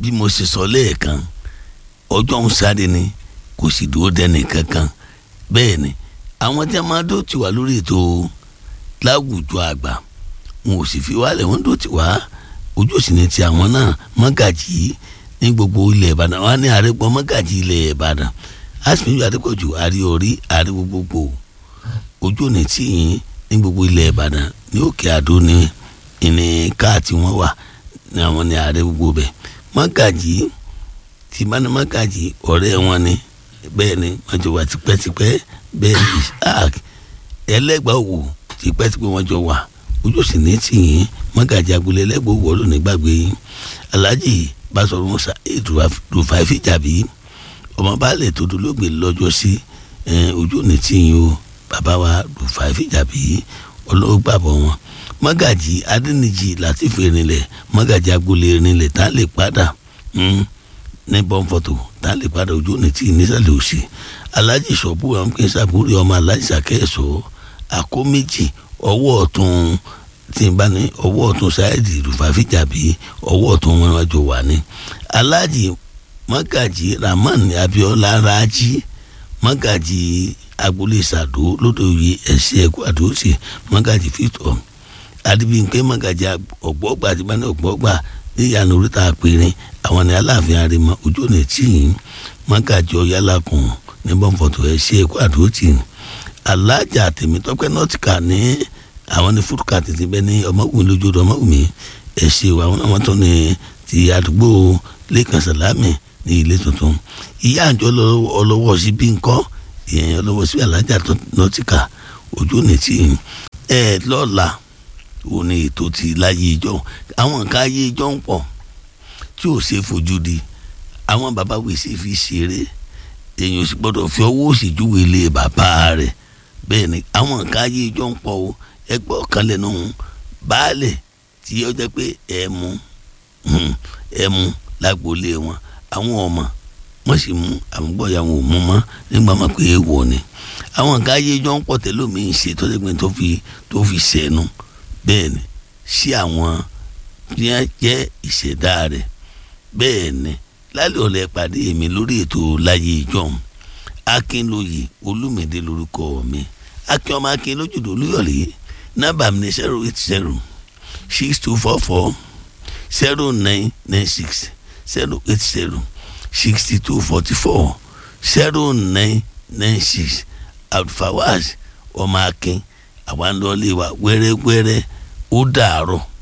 bí mo ṣe sọ lẹ́ẹ̀kan ọjọ́ ń sáré ni kò sì dúró dẹ́nì kankan bẹ́ẹ̀ ni àwọn tí a máa dó tiwa lórí ètò láwùjọ àgbà wọn ò sì fi wálẹ̀ wọ́n dó tiwa ojú òsì ni ti àwọn náà mọ́gàjì ní gbogbo ilẹ̀ ìbàdàn wọn ní àrẹ́gbọ́n mọ́gàjì ilẹ̀ ìbàdàn asimiyu adépọ̀jù àrí orí àrí gbogbo ojú òní tí yín ní gbogbo ilẹ̀ ìbàdàn ní òkè àdó ní ìní káàtì wọn wà ní àwọn ní ààrẹ gbogbo bẹ̀ mọ́gàjì tí bá ní mọ́gàjì ọ̀rẹ́ wọn ni bẹ́ẹ̀ ni wọ́n jọ wà tipẹ́tipẹ́ bẹ́ẹ̀ ni isaac ẹlẹ́gbàá òwò tipẹ́tipẹ́ wọ́n jọ wà ojú sì ní tì yín mọ́gàjì agboolé ẹlẹ́gbàá òwò ọ̀rọ̀ nígbàgbé yín alhaji basọ̀rọ̀ musa ètò rufai fìjàbí ọmọ baálẹ̀ tó dolóògbé lọ́jọ́ sí ojú òní tí yín o bàbá wa rufai fìjàbí ọlọ́gbàbọ̀ wọn mọ́gàjì adẹ́nìjì láti fi rinlẹ̀ mọ́gàjì agboolé rinlẹ̀ tá a lè padà ní bọ́ǹfọ̀tò tá a lè padà ojú òní tí nísàlẹ̀ òsì alájì sọ̀bù amúkẹ́ sàbúrì ọmọ alájì sàkẹ́sọ̀ àkó méjì ọwọ́ ọ̀tún tí n bá ní ọwọ́ ọ̀tún sáyẹ́dì rúfàfíjàbí ọwọ́ ọ̀tún wọn wájú wà ní alájì mọ́gàjì rahman abiola raji mọ́gàjì agboolé sàdó lódòye ẹ̀sìn ẹ̀kọ́ àdóòsì mọ́gàjì fìtọ̀ adébíyìnpé mọ́gàjì ọ̀gbọ́gbà tí bá ní ọ̀gbọ́gbà níyànjú oríta àpèrè àwọn ní aláàfin àrèmọ ojú ọ̀nà tí mọ́gàjì ọ̀yálàkùn ní bọ́ǹfọ̀tò ẹ̀sìn ẹ̀kọ́ àdóòsì alájà tèmítọ́pẹ́ nọ́tìkà ní àwọn ní fúdùkà tètè bẹ́ẹ̀ ní ọmọkùnrin lójú ọdọ ọmọkùnrin ẹ̀sìn àwọn àwọn tó ní ti àdúgbò lẹ́kàn sàlámì ní ilé tuntun ìyá àjọ ọlọ́wọ́ sí bí nǹkan ìyẹn ọlọ́wọ́ sí alájà nọ́tìkà ojú ọ̀nà tí ẹ lọ́la ò ní ètò ti láyé ìjọ àwọn nǹkan ayé ìjọ ń pọ̀ tí ò ṣe fojú di àwọn bàbá wèsì fi ṣeré èèyàn ò sì gbọ́dọ̀ fi ọwọ́ òsì júwe ilé bàbá rẹ̀ bẹ́ẹ̀ ni àwọn nǹkan ayé ìjọ ń pọ̀ o ẹgbẹ́ ọ̀kan lẹ́nu baálẹ̀ tí ó jẹ́ pé ẹ̀mú ẹ̀mú lágboolé wọn àwọn ọmọ wọ́n sì mú àwọn gbọ́dọ̀ àwọn ò mú mọ́ nígbà máa pé èèwọ̀ ni àwọn nǹkan ayé ìjọ ń pọ̀ tẹ́lómi-ín ṣe tó jẹ́ pé tó fi tó fi ṣẹ̀nu bẹ́ẹ̀ ni sí àwọn tí wọ́n jẹ́ ìṣẹ̀dá rẹ̀ bẹ́ẹ̀ ni lálẹ́ ọ̀lẹ́ pàdé mi lórí ètò láyé ìjọun akínlóye olúmídé lórúkọ mi akin ọmọ akin lójúdò olúyọ̀lé nọ́mbà mi ní zero eight zero six two four four zero nine nine six zero eight zero sixty two forty four zero nine nine six abdulfawaz ọmọ akin àwọn àndọ́lé wa wẹ́rẹ́wẹ́rẹ́ ó dàárọ̀.